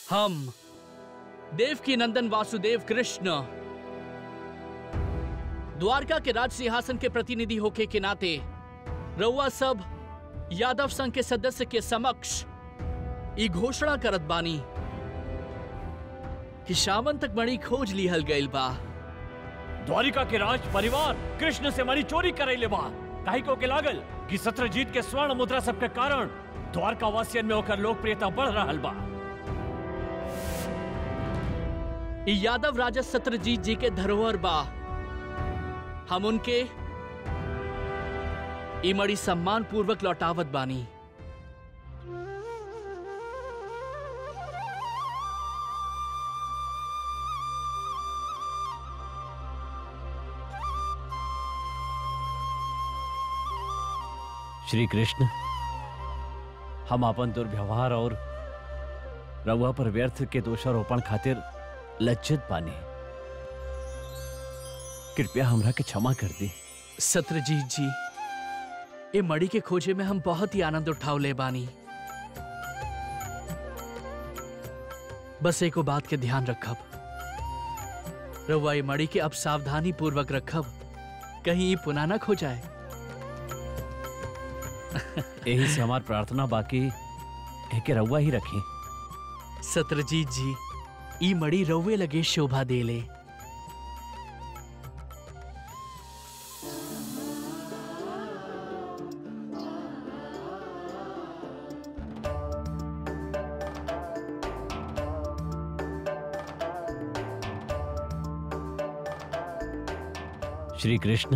हम देवकी नंदन वासुदेव कृष्ण द्वारका के राज सिंहासन के प्रतिनिधि होके के नाते रउआ सब यादव संघ के सदस्य के समक्ष ई घोषणा करत बानी कि सावंतक मणि खोज लिहल गइल बा द्वारिका के राज परिवार कृष्ण से मणि चोरी करैले बा काहे को के लागल कि सत्रजीत के स्वर्ण मुद्रा सब के कारण द्वारका वासियन में ओकर लोकप्रियता बढ़ रहल बा ई यादव राजा सत्रजीत जी के धरोहर बा हम उनके ई मणि सम्मान पूर्वक लौटावत बानी श्री कृष्ण हम अपन दुर्व्यवहार और रउआ पर व्यर्थ के दोषारोपण खातिर लज्जित बानी कृपया हमरा के क्षमा कर दी सत्रजीत जी ये मणि के खोजे में हम बहुत ही आनंद उठावले बानी बस एको बात के ध्यान रखब रउआ ये मणि के अब सावधानी पूर्वक रखब कहीं ये पुनः न खो जाए यही से हमार प्रार्थना बाकी है कि रउआ ही रखी सत्रजीत जी ई मणि रउए लगे शोभा देले श्री कृष्ण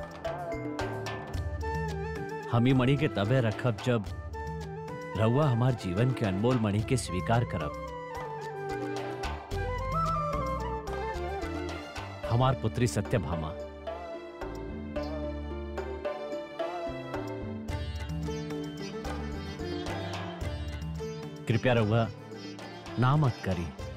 हम ही मणि के तबे रखब जब रउआ हमार जीवन के अनमोल मणि के स्वीकार करब हमार पुत्री सत्यभामा कृपया रउआ ना मत करी